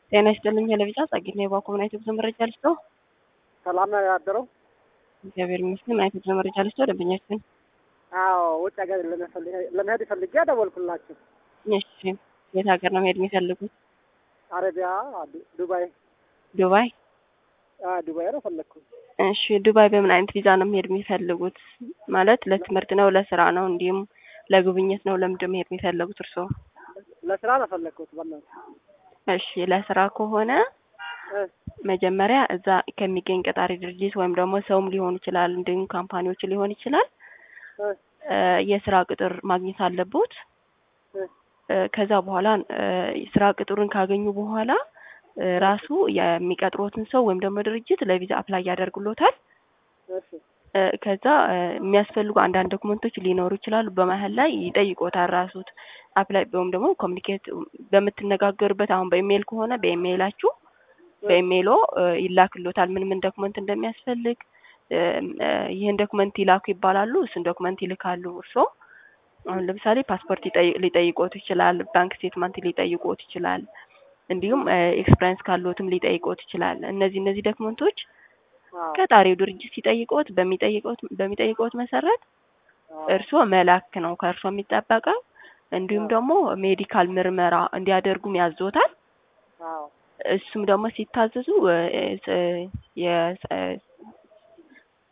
ጤና ይስጥልኝ ለቢጫ ጸግና የባኮምና የትጉዞ መረጃ ልስጠው። ሰላም ነው ያደረው። እግዚአብሔር ይመስገን። የትጉዞ መረጃ ልስጠው ደንበኛችን። አዎ ውጭ ሀገር ለመሄድ ፈልጌ ደወልኩላችሁ። እሺ የት ሀገር ነው መሄድ የሚፈልጉት? አረቢያ፣ ዱባይ። ዱባይ። ዱባይ ነው ፈለግኩ። እሺ ዱባይ በምን አይነት ቪዛ ነው መሄድ የሚፈልጉት? ማለት ለትምህርት ነው፣ ለስራ ነው፣ እንዲሁም ለጉብኝት ነው? ለምንድን መሄድ የሚፈልጉት እርስዎ? ለስራ ነው ፈለግኩት። በእናትህ እሺ ለስራ ከሆነ መጀመሪያ እዛ ከሚገኝ ቀጣሪ ድርጅት ወይም ደግሞ ሰውም ሊሆን ይችላል፣ እንዲሁም ካምፓኒዎች ሊሆን ይችላል የስራ ቅጥር ማግኘት አለቦት። ከዛ በኋላ ስራ ቅጥሩን ካገኙ በኋላ ራሱ የሚቀጥሮትን ሰው ወይም ደግሞ ድርጅት ለቪዛ አፕላይ ያደርግሎታል። ከዛ የሚያስፈልጉ አንዳንድ ዶክመንቶች ሊኖሩ ይችላሉ። በመሀል ላይ ይጠይቆታል ራሱት አፕላይ ወይም ደግሞ ኮሚኒኬት በምትነጋገሩበት አሁን በኢሜይል ከሆነ በኢሜይላችሁ በኢሜይሎ ይላክሎታል ምን ምን ዶክመንት እንደሚያስፈልግ ይህን ዶክመንት ይላኩ ይባላሉ። እሱን ዶክመንት ይልካሉ። እርስዎ አሁን ለምሳሌ ፓስፖርት ሊጠይቆት ይችላል። ባንክ ስቴትመንት ሊጠይቆት ይችላል። እንዲሁም ኤክስፐሪንስ ካለዎትም ሊጠይቆት ይችላል። እነዚህ እነዚህ ዶክመንቶች ቀጣሪው ድርጅት ሲጠይቆት በሚጠይቆት በሚጠይቆት መሰረት እርስዎ መላክ ነው ከእርስዎ የሚጠበቀው። እንዲሁም ደግሞ ሜዲካል ምርመራ እንዲያደርጉም ያዞታል። እሱም ደግሞ ሲታዘዙ